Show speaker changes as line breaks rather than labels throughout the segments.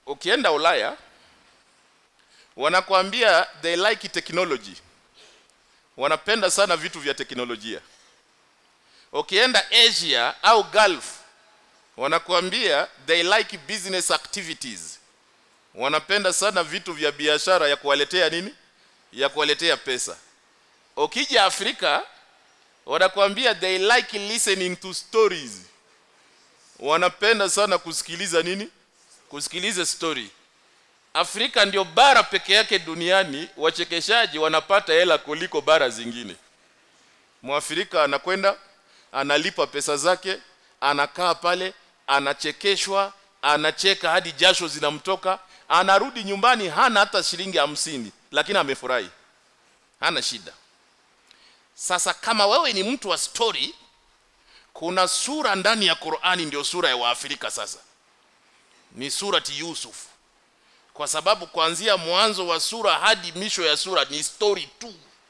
ukienda ulaya wanakuambia they like technology wanapenda sana vitu vya teknolojia ukienda asia au gulf wanakuambia they like business activities wanapenda sana vitu vya biashara ya kuwaletea nini ya kuwaletea pesa ukija afrika wanakuambia they like listening to stories wanapenda sana kusikiliza nini kusikiliza story Afrika ndio bara peke yake duniani wachekeshaji wanapata hela kuliko bara zingine. Mwafrika anakwenda analipa pesa zake, anakaa pale, anachekeshwa, anacheka hadi jasho zinamtoka, anarudi nyumbani hana hata shilingi hamsini, lakini amefurahi, hana shida. Sasa kama wewe ni mtu wa story, kuna sura ndani ya Qur'ani ndio sura ya Waafrika sasa, ni surati Yusuf kwa sababu kuanzia mwanzo wa sura hadi misho ya sura ni story tu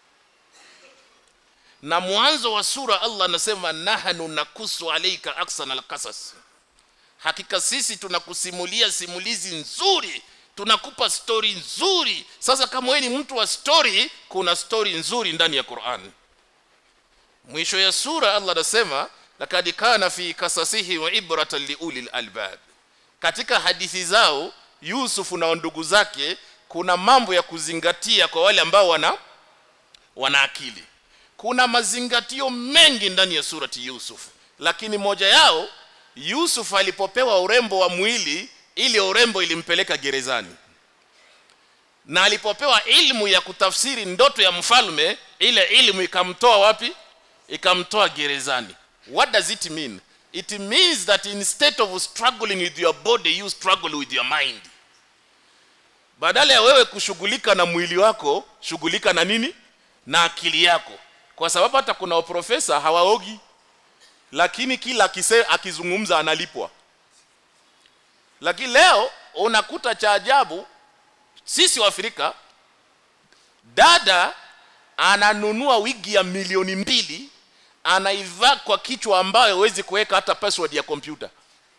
na mwanzo wa sura Allah anasema nahnu nakusu alayka aksana alqasas hakika sisi tunakusimulia simulizi nzuri tunakupa story nzuri sasa kama wewe ni mtu wa story kuna story nzuri ndani ya Qur'an mwisho ya sura Allah anasema lakad kana fi kasasihi wa ibratan liulil albab katika hadithi zao Yusufu na ndugu zake kuna mambo ya kuzingatia kwa wale ambao wana wana akili. Kuna mazingatio mengi ndani ya surati Yusuf, lakini moja yao Yusuf alipopewa urembo wa mwili, ile urembo ilimpeleka gerezani, na alipopewa ilmu ya kutafsiri ndoto ya mfalme, ile ilmu ikamtoa wapi? Ikamtoa gerezani. What does it mean? It means that instead of struggling with your body, you struggle with your mind. Badala ya wewe kushughulika na mwili wako, shughulika na nini? Na akili yako. Kwa sababu hata kuna profesa hawaogi, lakini kila akise, akizungumza analipwa. Lakini leo unakuta cha ajabu, sisi wa Afrika, dada ananunua wigi ya milioni mbili anaivaa kwa kichwa ambayo huwezi kuweka hata password ya kompyuta.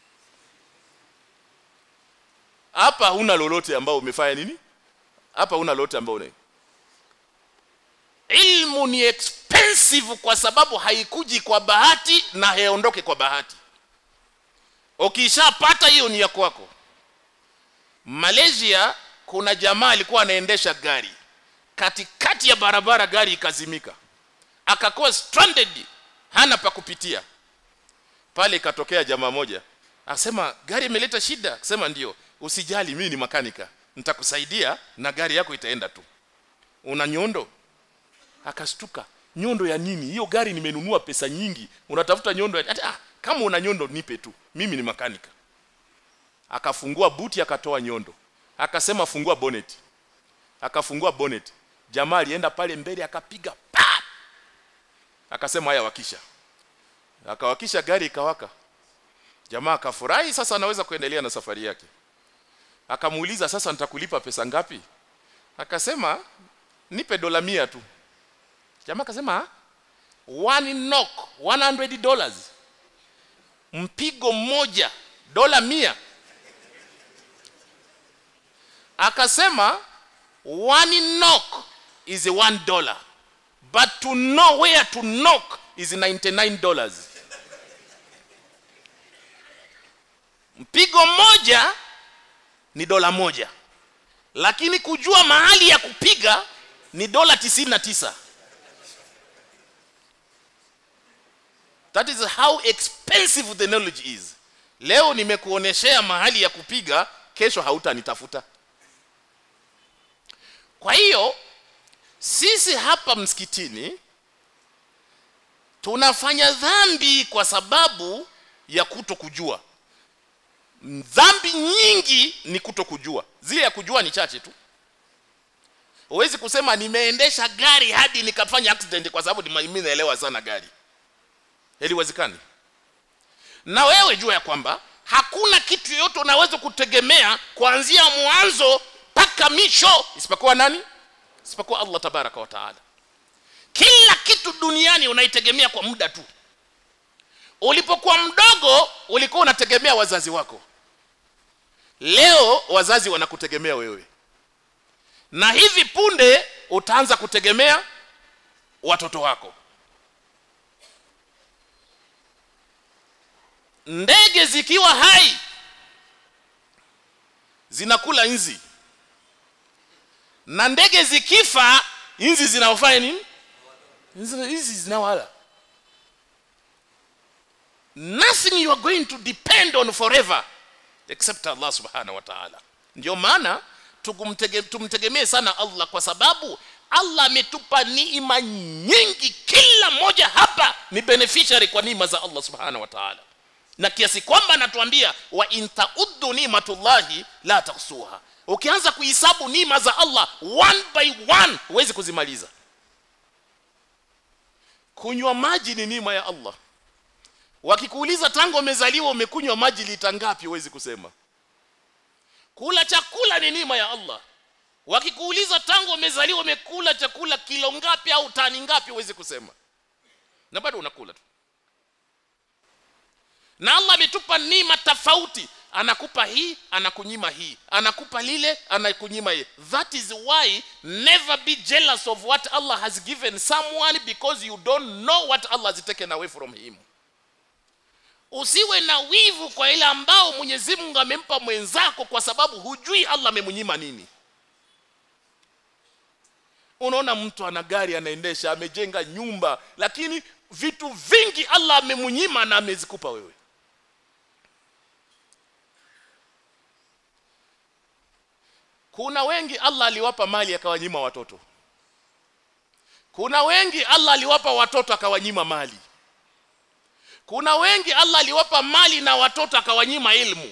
Hapa huna lolote ambao umefanya nini? Hapa huna lolote ambao una. Ilmu ni expensive kwa sababu haikuji kwa bahati na haiondoke kwa bahati. Ukishapata hiyo ni ya kwako. Malaysia kuna jamaa alikuwa anaendesha gari katikati ya barabara, gari ikazimika, akakuwa stranded, hana pa kupitia. Pale ikatokea jamaa moja akasema, gari imeleta shida. Akasema ndio, usijali, mimi ni makanika, nitakusaidia na gari yako itaenda tu. Una nyondo? Akastuka, nyondo ya nini? Hiyo gari nimenunua pesa nyingi, unatafuta nyondo ya... ah, kama una nyondo nipe tu, mimi ni makanika. Akafungua buti, akatoa nyondo, akasema fungua bonnet. Akafungua bonnet, jamaa alienda pale mbele akapiga pa, akasema haya, wakisha. Akawakisha, gari ikawaka. Jamaa akafurahi, sasa anaweza kuendelea na safari yake. Akamuuliza, sasa nitakulipa pesa ngapi? Akasema nipe dola mia tu. Jamaa akasema one knock 100 dollars, mpigo mmoja dola mia. Akasema one knock is one dollar but to know where to knock is 99 dollars. Mpigo mmoja ni dola moja, lakini kujua mahali ya kupiga ni dola tisini na tisa. That is how expensive the knowledge is. Leo nimekuoneshea mahali ya kupiga, kesho hautanitafuta. Kwa hiyo sisi hapa msikitini tunafanya dhambi kwa sababu ya kuto kujua. Dhambi nyingi ni kuto kujua, zile ya kujua ni chache tu. Huwezi kusema nimeendesha gari hadi nikafanya accident kwa sababu mimi naelewa sana gari, haliwezekani. Na wewe jua ya kwamba hakuna kitu yoyote unaweza kutegemea kuanzia mwanzo mpaka misho isipokuwa nani? Isipokuwa Allah tabaraka wa taala. Kila kitu duniani unaitegemea kwa muda tu. Ulipokuwa mdogo ulikuwa unategemea wazazi wako, leo wazazi wanakutegemea wewe na hivi punde utaanza kutegemea watoto wako ndege zikiwa hai zinakula nzi na ndege zikifa nzi zinaofanya nini nzi zinawala nothing you are going to depend on forever except Allah subhanahu wa ta'ala ndio maana tumtegemee sana Allah kwa sababu Allah ametupa neema nyingi kila moja hapa ni beneficiary kwa neema za Allah subhanahu wa ta'ala na kiasi kwamba anatuambia wa intauddu nimatullahi la tahsuha ukianza kuhesabu neema za Allah one by one huwezi kuzimaliza kunywa maji ni neema ya Allah wakikuuliza tangu umezaliwa umekunywa maji lita ngapi huwezi kusema kula chakula ni neema ya Allah wakikuuliza tangu umezaliwa umekula chakula kilo ngapi au tani ngapi huwezi kusema na bado unakula tu na Allah ametupa neema tofauti anakupa hii anakunyima hii anakupa lile anakunyima hii that is why never be jealous of what Allah has given someone because you don't know what Allah has taken away from him usiwe na wivu kwa ile ambao Mwenyezi Mungu amempa mwenzako kwa sababu hujui Allah amemnyima nini unaona mtu ana gari anaendesha amejenga nyumba lakini vitu vingi Allah amemnyima na amezikupa wewe kuna wengi Allah aliwapa mali akawanyima watoto kuna wengi Allah aliwapa watoto akawanyima mali kuna wengi Allah aliwapa mali na watoto akawanyima ilmu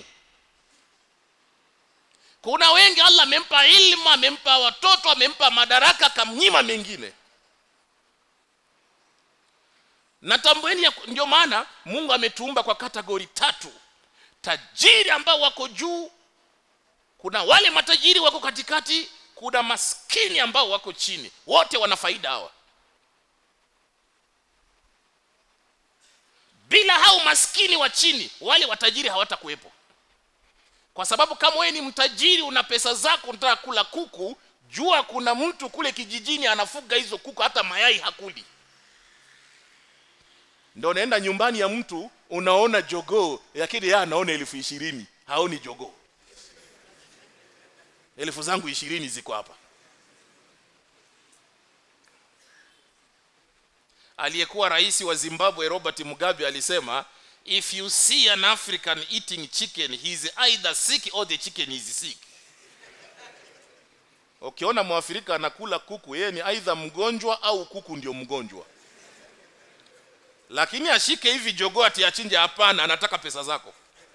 kuna wengi Allah amempa ilmu amempa watoto amempa madaraka akamnyima mengine na tambueni ndio maana Mungu ametuumba kwa kategori tatu tajiri ambao wako juu kuna wale matajiri wako katikati kuna maskini ambao wako chini wote wana faida hawa bila hao maskini wa chini wale watajiri hawatakuwepo kwa sababu kama wewe ni mtajiri una pesa zako unataka kula kuku jua kuna mtu kule kijijini anafuga hizo kuku hata mayai hakuli ndio unaenda nyumbani ya mtu unaona jogoo lakini yeye anaona elfu ishirini haoni jogoo elfu zangu ishirini ziko hapa aliyekuwa rais wa Zimbabwe Robert Mugabe alisema if you see an African eating chicken he is either sick or the chicken is sick ukiona mwafrika anakula kuku yeye ni aidha mgonjwa au kuku ndio mgonjwa lakini ashike hivi jogoo ati achinje hapana anataka pesa zako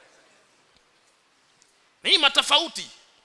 ni matofauti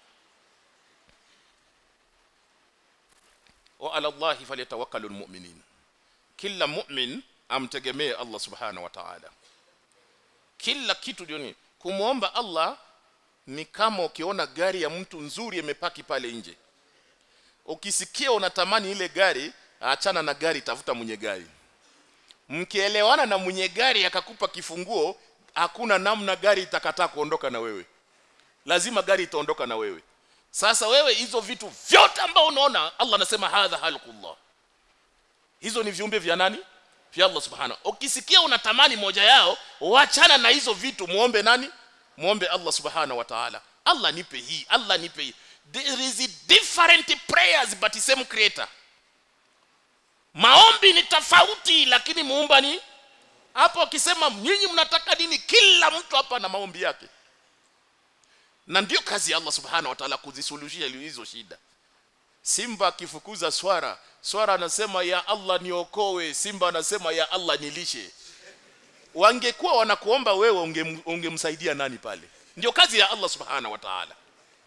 wa ala allahi falyatawakkalul mu'minin kila mu'min amtegemee Allah subhanahu wa ta'ala kila kitu duniani kumwomba Allah ni kama ukiona gari ya mtu nzuri imepaki pale nje ukisikia unatamani ile gari achana na gari tafuta mwenye gari mkielewana na mwenye gari akakupa kifunguo hakuna namna gari itakataa kuondoka na wewe lazima gari itaondoka na wewe sasa wewe hizo vitu vyote ambao unaona Allah anasema hadha halqullah hizo ni viumbe vya nani vya Allah subhanahu ukisikia unatamani moja yao wachana na hizo vitu muombe nani muombe Allah subhanahu wa ta'ala Allah nipe hii Allah nipe hii there is different prayers but same creator maombi ni tofauti lakini muumba ni hapo akisema nyinyi mnataka nini kila mtu hapa na maombi yake na ndio kazi ya Allah subhanahu wa ta'ala kuzisuluhisha hizo shida simba akifukuza swara swara anasema ya Allah niokoe simba anasema ya Allah nilishe wangekuwa wanakuomba wewe ungemsaidia unge nani pale ndio kazi ya Allah subhanahu wa ta'ala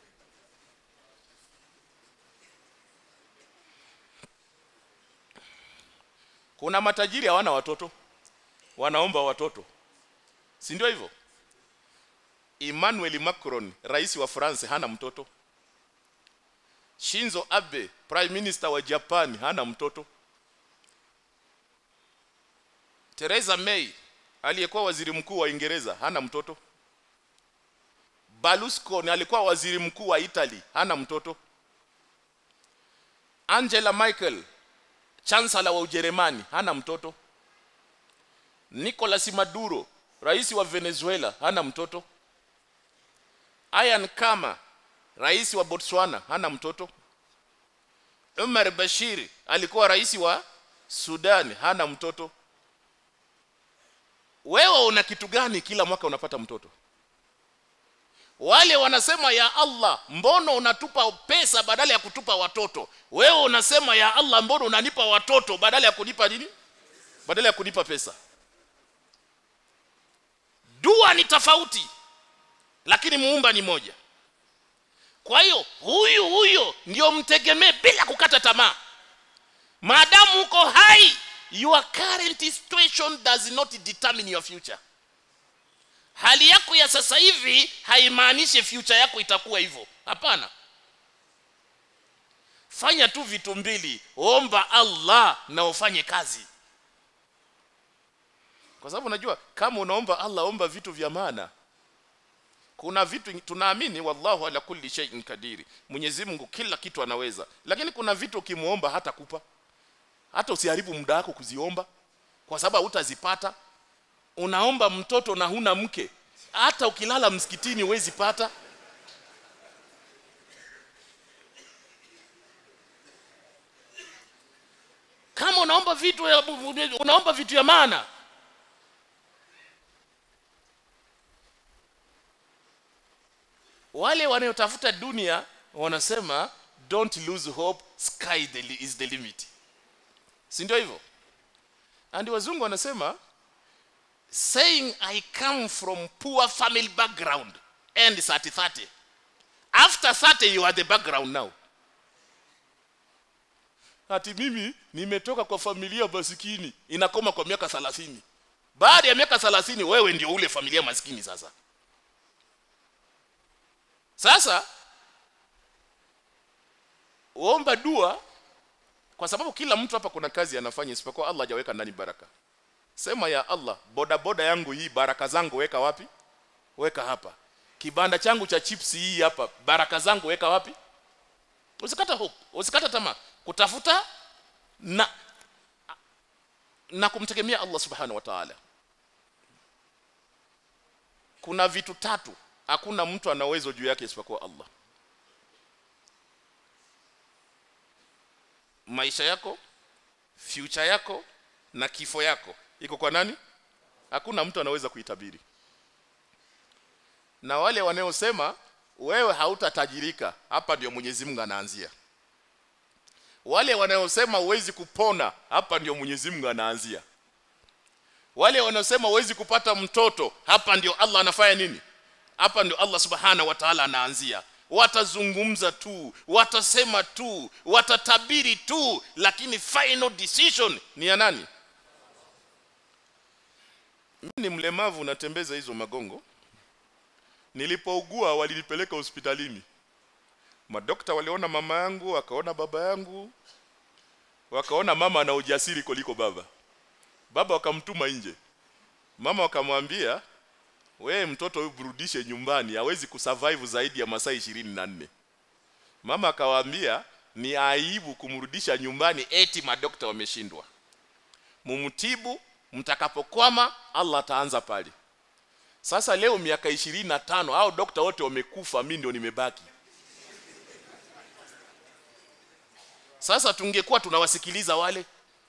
kuna matajiri hawana watoto wanaomba watoto si ndio hivyo Emmanuel Macron rais wa France hana mtoto Shinzo Abe prime minister wa Japan hana mtoto Theresa May aliyekuwa waziri mkuu wa Uingereza hana mtoto Berlusconi alikuwa waziri mkuu wa Italy hana mtoto Angela Merkel chancellor wa Ujerumani hana mtoto Nicolas Maduro rais wa Venezuela hana mtoto Ian Kama rais wa Botswana hana mtoto Umar Bashir alikuwa rais wa Sudan hana mtoto wewe una kitu gani kila mwaka unapata mtoto wale wanasema ya Allah mbono unatupa pesa badala ya kutupa watoto wewe unasema ya Allah mbono unanipa watoto badala ya kunipa nini badala ya kunipa pesa dua ni tofauti lakini muumba ni moja kwa hiyo huyu huyo ndio mtegemee bila kukata tamaa maadamu uko hai your current situation does not determine your future hali yako ya sasa hivi haimaanishi future yako itakuwa hivyo hapana fanya tu vitu mbili omba Allah na ufanye kazi kwa sababu unajua kama unaomba Allah omba vitu vya maana kuna vitu tunaamini wallahu ala kulli shay'in kadiri Mwenyezi Mungu kila kitu anaweza lakini kuna vitu ukimuomba hata kupa hata usiharibu muda wako kuziomba kwa sababu hutazipata unaomba mtoto na huna mke hata ukilala msikitini huwezi pata kama unaomba vitu unaomba vitu ya maana wale wanaotafuta dunia wanasema don't lose hope sky the, is the limit si ndio hivyo and wazungu wanasema saying i come from poor family background and at 30 after 30 you are the background now ati mimi nimetoka kwa familia masikini inakoma kwa miaka 30 baada ya miaka 30 wewe ndio ule familia maskini sasa sasa uomba dua kwa sababu kila mtu hapa kuna kazi anafanya isipokuwa Allah hajaweka ndani baraka sema ya Allah boda boda yangu hii baraka zangu weka wapi weka hapa kibanda changu cha chips hii hapa baraka zangu weka wapi usikata hope usikata tamaa kutafuta na na kumtegemea Allah subhanahu wa ta'ala kuna vitu tatu hakuna mtu ana uwezo juu yake isipokuwa Allah maisha yako future yako na kifo yako iko kwa nani hakuna mtu anaweza kuitabiri na wale wanaosema wewe hautatajirika hapa ndio Mwenyezi Mungu anaanzia wale wanaosema uwezi kupona hapa ndio Mwenyezi Mungu anaanzia wale wanaosema uwezi kupata mtoto hapa ndio Allah anafanya nini hapa ndio Allah subhana wa ta'ala anaanzia watazungumza tu watasema tu watatabiri tu lakini final decision ni ya nani mimi ni mlemavu natembeza hizo magongo nilipougua walinipeleka hospitalini madokta waliona mama yangu wakaona baba yangu wakaona mama ana ujasiri kuliko baba baba wakamtuma nje mama wakamwambia we mtoto huyu burudishe nyumbani hawezi kusurvive zaidi ya masaa 24 mama akawaambia ni aibu kumrudisha nyumbani eti madokta wameshindwa mumtibu mtakapokwama Allah ataanza pale sasa leo miaka 25 hao dokta wote wamekufa mimi ndio nimebaki sasa tungekuwa tunawasikiliza wale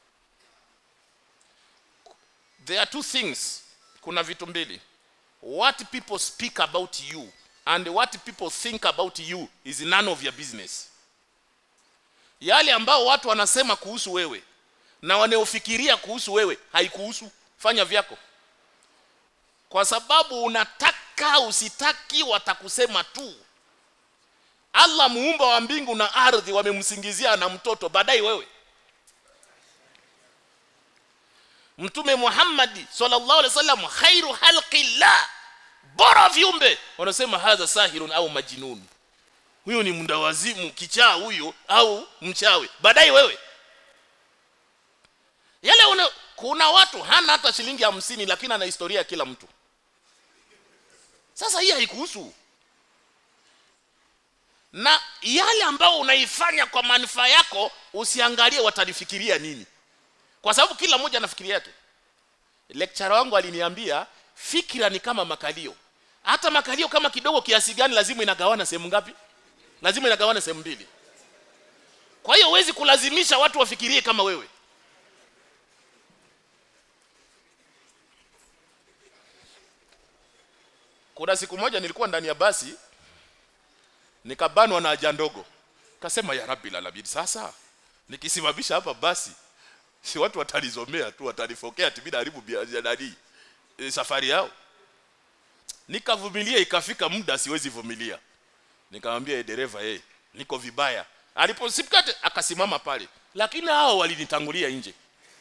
there are two things kuna vitu mbili what people speak about you and what people think about you is none of your business yale ambao watu wanasema kuhusu wewe na wanaofikiria kuhusu wewe haikuhusu fanya vyako kwa sababu unataka usitaki watakusema tu Allah muumba wa mbingu na ardhi wamemsingizia na mtoto baadaye wewe Mtume Muhammad sallallahu alaihi wasallam khairu halqillah bora viumbe wanasema hadha sahirun au majnun huyo ni mndawazimu kichaa huyo au mchawi baadaye wewe yale una, kuna watu hana hata shilingi hamsini lakini ana historia ya kila mtu sasa hii haikuhusu na yale ambao unaifanya kwa manufaa yako usiangalie watanifikiria nini kwa sababu kila mmoja anafikiria yake lecturer wangu aliniambia fikira ni kama makalio hata makalio kama kidogo kiasi gani lazima inagawana sehemu ngapi lazima inagawana sehemu mbili kwa hiyo huwezi kulazimisha watu wafikirie kama wewe kuna siku moja nilikuwa ndani ya basi nikabanwa na haja ndogo kasema ya rabbi alamin sasa nikisimamisha hapa basi si watu watalizomea tu watalifokea tibida haribu nani e, safari yao nikavumilia ikafika muda siwezi vumilia nikamwambia e, dereva eh niko vibaya aliposimkate akasimama pale lakini hao walinitangulia nje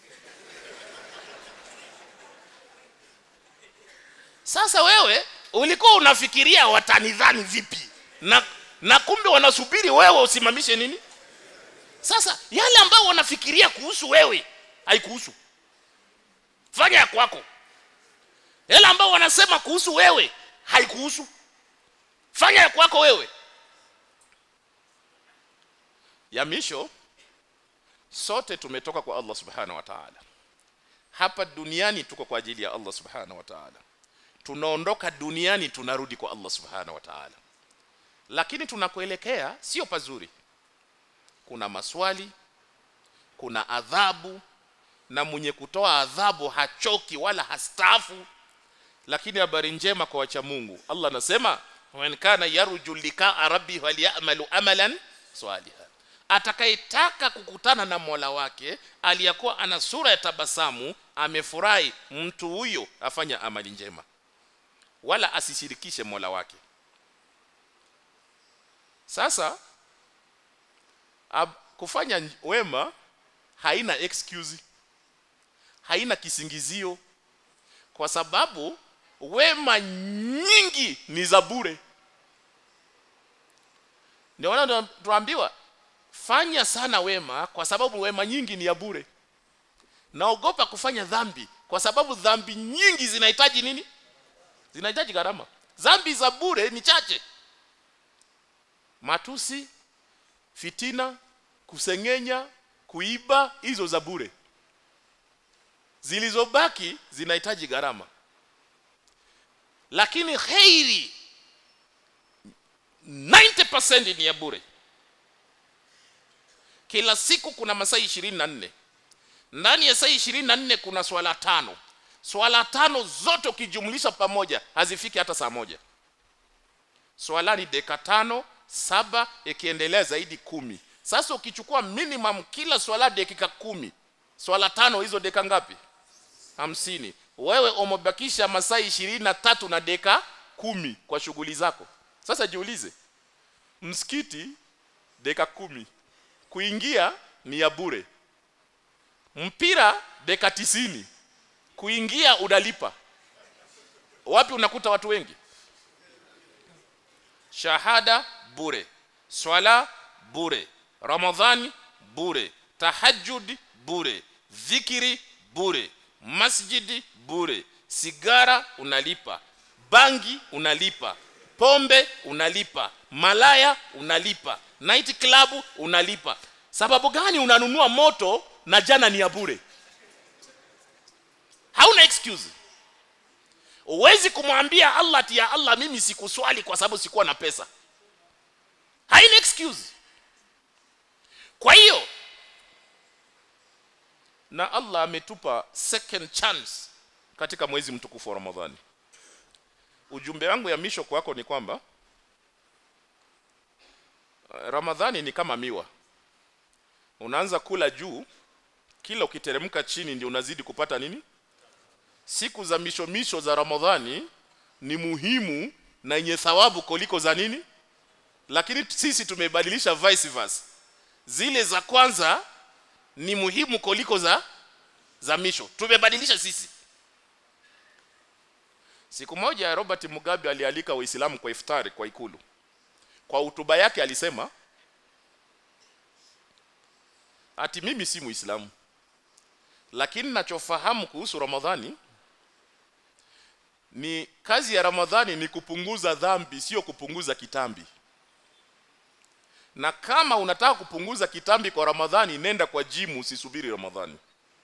sasa wewe ulikuwa unafikiria watanidhani vipi na na kumbe wanasubiri wewe usimamishe nini sasa yale ambao wanafikiria kuhusu wewe haikuhusu fanya ya kwako yale ambao wanasema kuhusu wewe haikuhusu fanya ya kwako wewe ya misho sote tumetoka kwa Allah subhanahu wa ta'ala hapa duniani tuko kwa ajili ya Allah subhanahu wa ta'ala tunaondoka duniani tunarudi kwa Allah subhanahu wa ta'ala lakini tunakoelekea sio pazuri kuna maswali kuna adhabu na mwenye kutoa adhabu hachoki wala hastaafu lakini habari njema kwa wacha Mungu Allah anasema man kana yarju likaa rabbi falyamalu amalan salihan atakayetaka kukutana na Mola wake aliyakuwa ana sura ya tabasamu amefurahi mtu huyo afanya amali njema wala asishirikishe Mola wake sasa ab, kufanya wema haina excuse haina kisingizio kwa sababu wema nyingi ni za bure ndio maana tuambiwa fanya sana wema kwa sababu wema nyingi ni ya bure naogopa kufanya dhambi kwa sababu dhambi nyingi zinahitaji nini zinahitaji gharama dhambi za bure ni chache matusi fitina kusengenya kuiba hizo za bure zilizobaki zinahitaji gharama lakini khairi 90% ni ya bure kila siku kuna masaa 24 ndani ya saa 24 kuna swala tano swala tano zote ukijumlisha pamoja hazifiki hata saa moja swala ni dakika tano saba ikiendelea zaidi kumi sasa ukichukua minimum kila swala dakika kumi swala tano hizo dakika ngapi hamsini wewe umebakisha masaa ishirini na tatu na dakika kumi kwa shughuli zako sasa jiulize msikiti dakika kumi kuingia ni ya bure mpira dakika tisini kuingia unalipa wapi unakuta watu wengi shahada bure swala bure ramadhani bure tahajjud bure dhikiri bure masjidi bure sigara unalipa bangi unalipa pombe unalipa malaya unalipa night club unalipa sababu gani unanunua moto na jana ni ya bure hauna excuse uwezi kumwambia Allah ati ya Allah mimi sikuswali kwa sababu sikuwa na pesa haina excuse kwa hiyo na Allah ametupa second chance katika mwezi mtukufu wa Ramadhani ujumbe wangu ya misho kwako ni kwamba Ramadhani ni kama miwa unaanza kula juu kila ukiteremka chini ndio unazidi kupata nini siku za misho misho za Ramadhani ni muhimu na yenye thawabu kuliko za nini lakini sisi tumebadilisha vice versa zile za kwanza ni muhimu kuliko za za misho tumebadilisha sisi siku moja Robert Mugabe alialika waislamu kwa iftari kwa ikulu kwa hutuba yake alisema ati mimi si muislamu lakini nachofahamu kuhusu Ramadhani ni kazi ya Ramadhani ni kupunguza dhambi sio kupunguza kitambi na kama unataka kupunguza kitambi kwa ramadhani nenda kwa jimu usisubiri ramadhani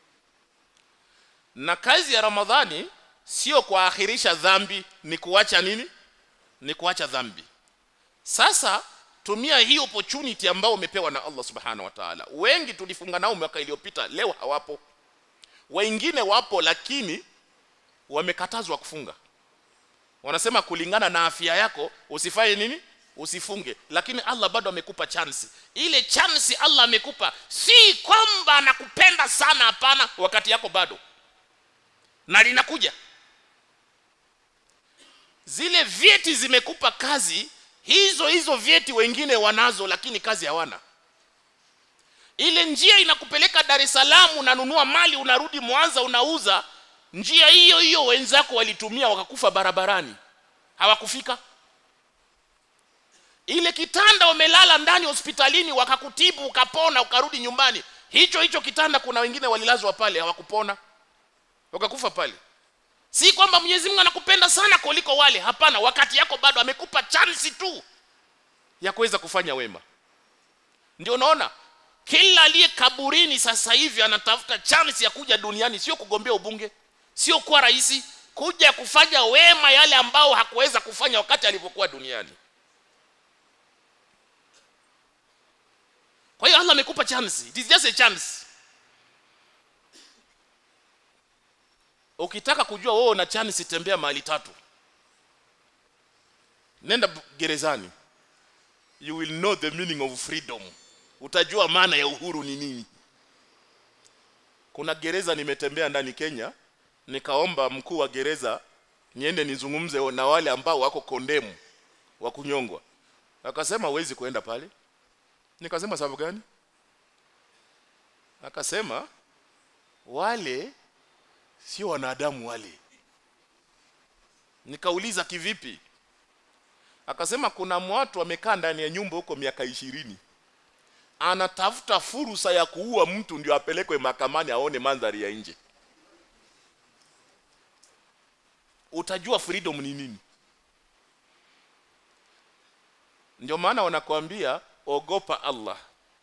na kazi ya ramadhani sio kuakhirisha dhambi ni kuacha nini ni kuacha dhambi sasa tumia hii opportunity ambao umepewa na Allah subhanahu wa ta'ala wengi tulifunga nao mwaka iliyopita leo hawapo wengine wapo lakini wamekatazwa kufunga wanasema kulingana na afya yako usifanye nini usifunge lakini Allah bado amekupa chance ile chance Allah amekupa si kwamba anakupenda sana hapana wakati yako bado na linakuja zile vyeti zimekupa kazi hizo hizo vyeti wengine wanazo lakini kazi hawana ile njia inakupeleka Dar es Salaam unanunua mali unarudi Mwanza unauza njia hiyo hiyo wenzako walitumia wakakufa barabarani hawakufika ile kitanda umelala ndani hospitalini wakakutibu ukapona ukarudi nyumbani hicho hicho kitanda kuna wengine walilazwa pale hawakupona wakakufa pale si kwamba Mwenyezi Mungu anakupenda sana kuliko wale hapana wakati yako bado amekupa chance tu ya kuweza kufanya wema ndio unaona kila aliye kaburini sasa hivi anatafuta chance ya kuja duniani sio kugombea ubunge sio kuwa rais kuja kufanya wema yale ambao hakuweza kufanya wakati alipokuwa duniani kwa hiyo Allah amekupa chance it is just a chance ukitaka kujua wewe una chance tembea mahali tatu nenda gerezani you will know the meaning of freedom utajua maana ya uhuru ni nini kuna gereza nimetembea ndani Kenya nikaomba mkuu wa gereza niende nizungumze na wale ambao wako kondemu wa kunyongwa akasema huwezi kwenda pale nikasema sababu gani akasema wale sio wanadamu wale nikauliza kivipi akasema kuna watu wamekaa ndani ya nyumba huko miaka ishirini anatafuta fursa ya kuua mtu ndio apelekwe mahakamani aone mandhari ya nje utajua freedom ni nini ndio maana wanakuambia ogopa Allah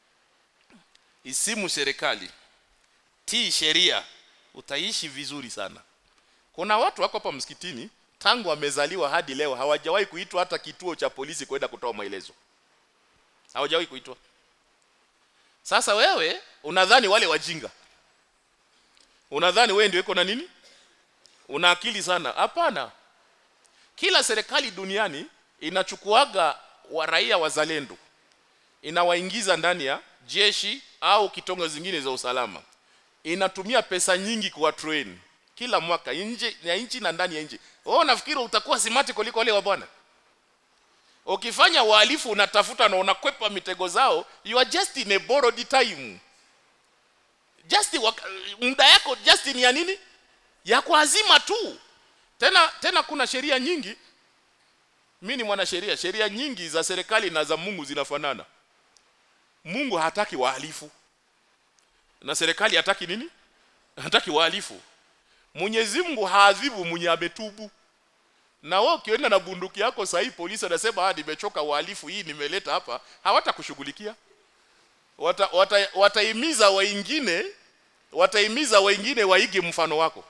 isimu serikali tii sheria utaishi vizuri sana kuna watu wako hapa msikitini tangu wamezaliwa hadi leo hawajawahi kuitwa hata kituo cha polisi kwenda kutoa maelezo hawajawahi kuitwa sasa wewe unadhani wale wajinga unadhani wewe ndio uko na nini una akili sana hapana kila serikali duniani inachukuaga wa raia wazalendo inawaingiza ndani ya jeshi au kitongo zingine za usalama inatumia pesa nyingi kuwa train kila mwaka nje ya nchi na ndani ya nchi wewe unafikiri utakuwa simati kuliko wale wa bwana ukifanya uhalifu unatafuta na unakwepa mitego zao you are just in a borrowed time just muda yako just ni ya nini ya kuazima tu tena tena kuna sheria nyingi mimi ni mwanasheria sheria nyingi za serikali na za Mungu zinafanana Mungu hataki wahalifu na serikali hataki nini hataki wahalifu Mwenyezi Mungu haadhibu mwenye ametubu na wewe ukienda na bunduki yako sahi polisi anasema ah nimechoka uhalifu hii nimeleta hapa hawatakushughulikia wata, wata, wataimiza wengine wataimiza wengine waige mfano wako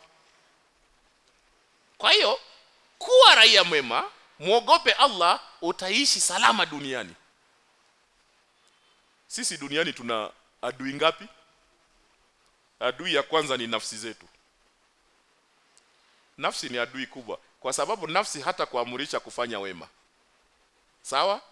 kwa hiyo kuwa raia mwema muogope Allah utaishi salama duniani sisi duniani tuna adui ngapi adui ya kwanza ni nafsi zetu nafsi ni adui kubwa kwa sababu nafsi hata kuamurisha kufanya wema sawa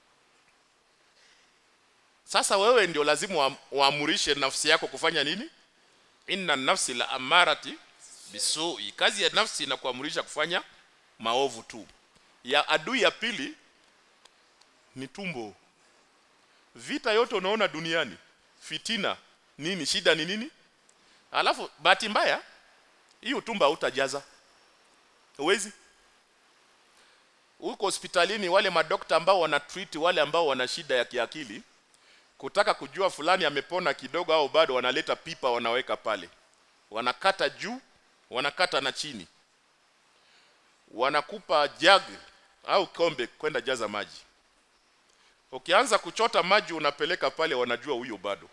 sasa wewe ndio lazima uamurishe nafsi yako kufanya nini inna nafsi la amarati bisui kazi ya nafsi inakuamurisha kufanya maovu tu ya adui ya pili ni tumbo vita yote unaona duniani fitina nini shida ni nini alafu bahati mbaya hiyo tumba hautajaza uwezi huko hospitalini wale madokta ambao wana treat wale ambao wana shida ya kiakili kutaka kujua fulani amepona kidogo au bado wanaleta pipa wanaweka pale wanakata juu wanakata na chini wanakupa jug au kombe kwenda jaza maji ukianza kuchota maji unapeleka pale wanajua huyo bado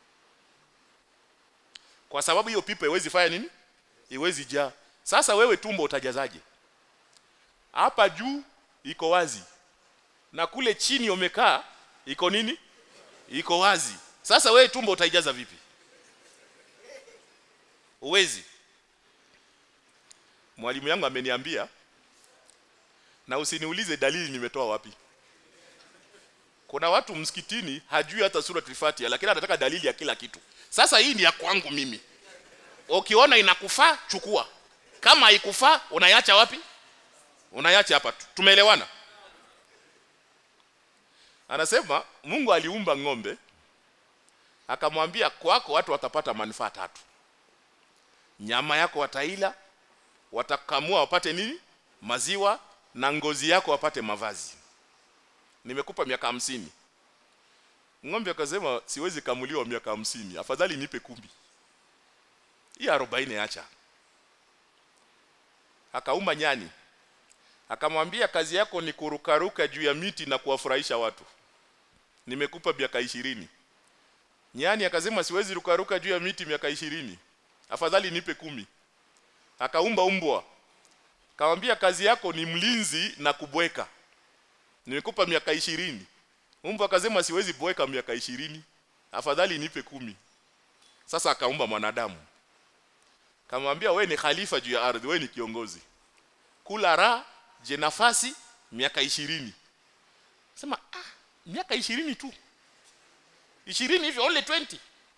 kwa sababu hiyo pipa iwezi fanya nini iwezi jaa sasa wewe tumbo utajazaje hapa juu iko wazi na kule chini umekaa iko nini iko wazi sasa wewe tumbo utaijaza vipi uwezi mwalimu yangu ameniambia na usiniulize dalili nimetoa wapi kuna watu msikitini hajui hata sura Fatiha lakini anataka dalili ya kila kitu sasa hii ni ya kwangu mimi ukiona inakufaa chukua kama haikufaa unaiacha wapi unaiacha hapa tu tumeelewana anasema Mungu aliumba ng'ombe akamwambia kwako watu watapata manufaa tatu nyama yako wataila watakamua wapate nini maziwa na ngozi yako wapate mavazi nimekupa miaka hamsini ng'ombe akasema siwezi kamuliwa miaka hamsini afadhali nipe kumi hii arobaini acha akauma nyani akamwambia kazi yako ni kurukaruka juu ya miti na kuwafurahisha watu nimekupa miaka ishirini nyani akasema siwezi rukaruka juu ya miti miaka ishirini afadhali nipe kumi akaumba umbwa akamwambia kazi yako ni mlinzi na kubweka nimekupa miaka ishirini umbwa akasema siwezi bweka miaka ishirini afadhali nipe kumi sasa akaumba mwanadamu kamwambia we ni khalifa juu ya ardhi we ni kiongozi kula raha je nafasi miaka ishirini sema ah, miaka ishirini tu ishirini hivyo only 20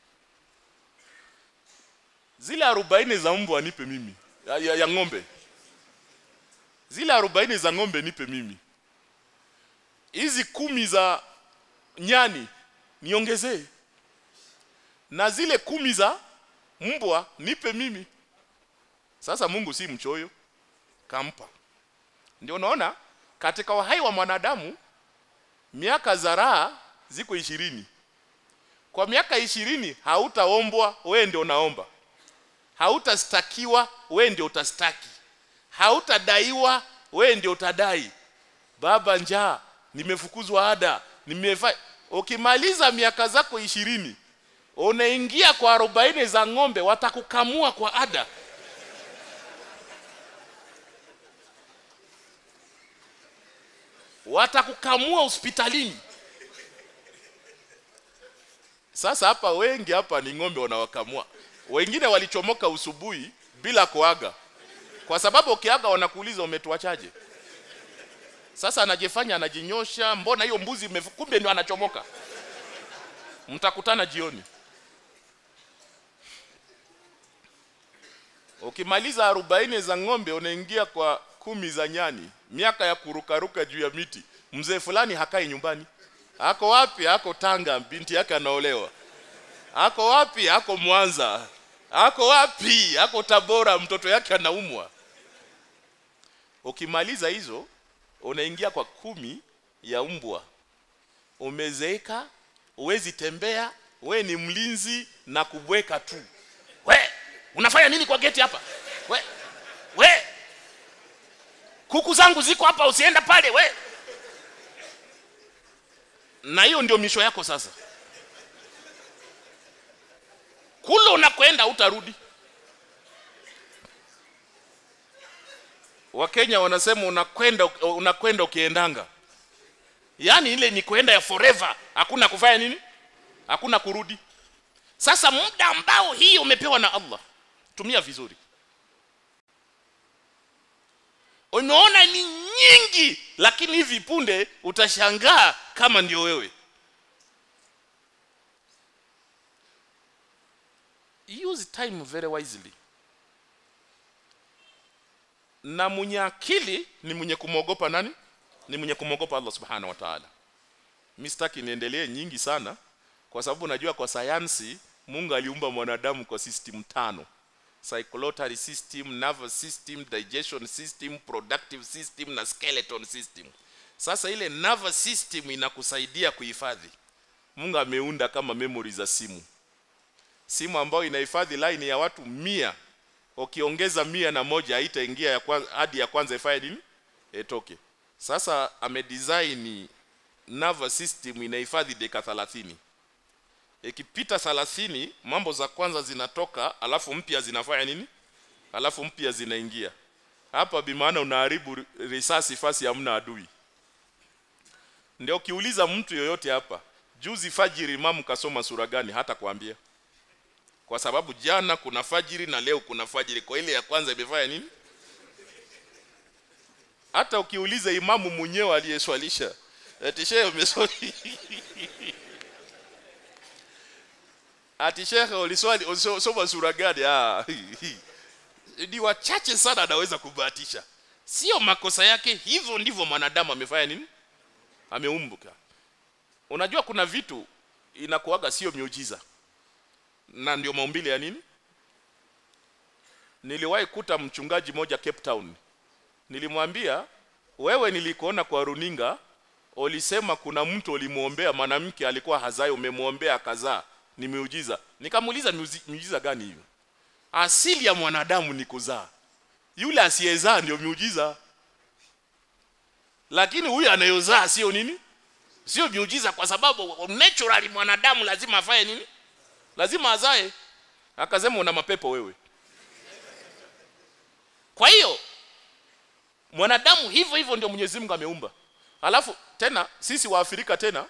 zile arobaini za mbwa nipe mimi ya, ya, ya ng'ombe zile arobaini za ng'ombe nipe mimi hizi kumi za nyani niongezee na zile kumi za mbwa nipe mimi sasa Mungu si mchoyo kampa ndio unaona katika uhai wa mwanadamu miaka za raha ziko ishirini kwa miaka ishirini hautaombwa wewe ndio unaomba hautastakiwa wewe ndio utastaki hautadaiwa wewe ndio utadai baba njaa nimefukuzwa ada nimefa ukimaliza miaka zako ishirini unaingia kwa arobaini za ng'ombe watakukamua kwa ada watakukamua hospitalini sasa hapa wengi hapa ni ng'ombe wanawakamua wengine walichomoka usubuhi bila kuaga kwa sababu ukiaga wanakuuliza umetuachaje sasa anajifanya anajinyosha mbona hiyo mbuzi imefu- kumbe ndio anachomoka mtakutana jioni ukimaliza arobaini za ng'ombe unaingia kwa kumi za nyani miaka ya kurukaruka juu ya miti mzee fulani hakai nyumbani ako wapi ako tanga binti yake anaolewa ako wapi ako mwanza ako wapi ako tabora mtoto yake anaumwa ukimaliza hizo unaingia kwa kumi ya mbwa umezeeka uwezi tembea we ni mlinzi na kubweka tu we unafanya nini kwa geti hapa we we kuku zangu ziko hapa usienda pale we na hiyo ndio misho yako sasa kule unakwenda utarudi wakenya wanasema unakwenda unakwenda ukiendanga yaani ile ni kwenda ya forever hakuna kufanya nini hakuna kurudi sasa muda ambao hii umepewa na allah tumia vizuri unaona ni nyingi lakini hivi punde utashangaa kama ndio wewe use time very wisely na mwenye akili ni mwenye kumwogopa nani ni mwenye kumwogopa Allah subhanahu wa ta'ala mimi sitaki niendelee nyingi sana kwa sababu najua kwa sayansi Mungu aliumba mwanadamu kwa system tano circulatory system nervous system digestion system productive system na skeleton system sasa ile nervous system inakusaidia kuhifadhi Mungu ameunda kama memory za simu simu ambayo inahifadhi line ya watu mia ukiongeza mia na moja haitaingia ya kwanza hadi ya kwanza ifanye nini itoke sasa amedesign nervous system inahifadhi dakika 30 ikipita 30 mambo za kwanza zinatoka alafu mpya zinafanya nini alafu mpya zinaingia hapa bimaana unaharibu risasi fasi hamna adui ndio ukiuliza mtu yoyote hapa juzi fajiri imamu kasoma sura gani hata kuambia kwa sababu jana kuna fajiri na leo kuna fajiri kwa ile ya kwanza imefanya nini hata ukiuliza imamu mwenyewe aliyeswalisha ati shehe umeswali ati shehe uliswali usoma sura gani ah ni wachache sana anaweza kubahatisha sio makosa yake hivyo ndivyo mwanadamu amefanya nini ameumbuka unajua kuna vitu inakuaga sio miujiza na ndio maumbile ya nini niliwahi kuta mchungaji moja Cape Town nilimwambia wewe nilikuona kwa runinga ulisema kuna mtu ulimuombea mwanamke alikuwa hazai umemwombea kazaa ni miujiza nikamuuliza miujiza gani hiyo asili ya mwanadamu ni kuzaa yule asiyezaa ndio miujiza lakini huyu anayozaa sio nini sio miujiza kwa sababu naturally mwanadamu lazima afanye nini lazima azae akasema una mapepo wewe kwa hiyo mwanadamu hivyo hivyo ndio Mwenyezi Mungu ameumba alafu tena sisi wa Afrika tena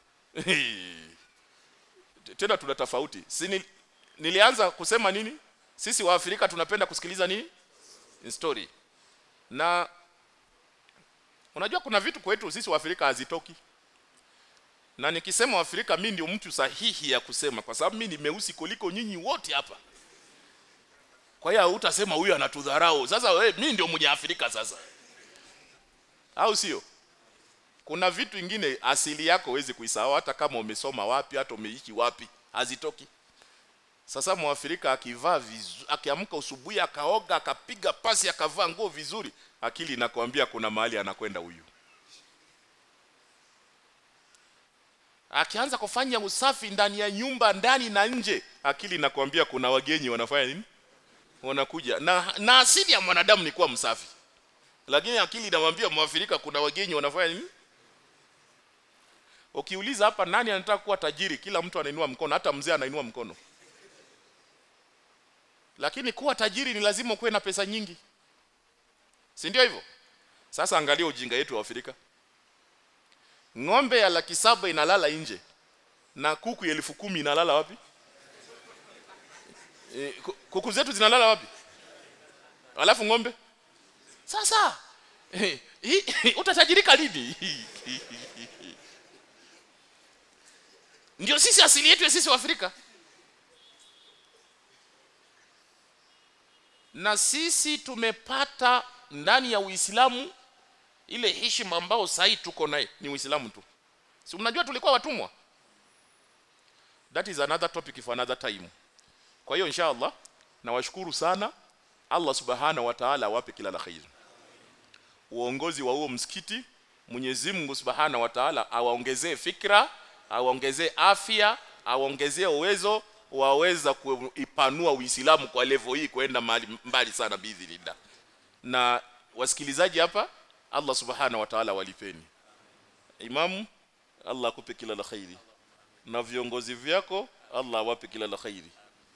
tena tuna tofauti si nilianza kusema nini sisi wa Afrika tunapenda kusikiliza nini story na unajua kuna vitu kwetu sisi wa Afrika hazitoki na nikisema Afrika mimi ndio mtu sahihi ya kusema kwa sababu mimi ni meusi kuliko nyinyi wote hapa kwa hiyo utasema huyu anatudharau sasa wewe mimi ndio mwenye Afrika sasa au sio kuna vitu vingine asili yako huwezi kuisahau hata kama umesoma wapi hata umeishi wapi hazitoki sasa mwafrika akivaa vizuri akiamka usubuhi akaoga akapiga pasi akavaa nguo vizuri akili inakwambia kuna mahali anakwenda huyu akianza kufanya usafi ndani ya nyumba ndani na nje akili inakwambia kuna wageni wanafanya nini wanakuja na, na asili ya mwanadamu ni kuwa msafi lakini akili inamwambia mwafrika kuna wageni wanafanya nini ukiuliza hapa nani anataka kuwa tajiri kila mtu anainua mkono hata mzee anainua mkono lakini kuwa tajiri ni lazima kuwe na pesa nyingi si ndio hivyo sasa angalia ujinga yetu wa Afrika ng'ombe ya laki saba inalala nje na kuku elfu kumi inalala wapi e, kuku zetu zinalala wapi alafu ng'ombe sasa e, utatajirika lini ndio sisi asili yetu ya sisi wa Afrika na sisi tumepata ndani ya Uislamu ile heshima ambao sasa tuko naye ni Uislamu tu. Si mnajua tulikuwa watumwa? That is another topic for another time. Kwa hiyo inshallah nawashukuru sana Allah Subhanahu wa Ta'ala awape kila la kheri. Uongozi wa huo msikiti Mwenyezi Mungu Subhanahu wa Ta'ala awaongezee fikra, awaongezee afya, awaongezee uwezo waweza kuipanua Uislamu kwa level hii kwenda mbali, mbali sana biidhnillah. Na wasikilizaji hapa Allah Subhanahu wa Ta'ala walipeni. Imamu Allah akupe kila la khairi. Na viongozi vyako Allah awape kila la khairi.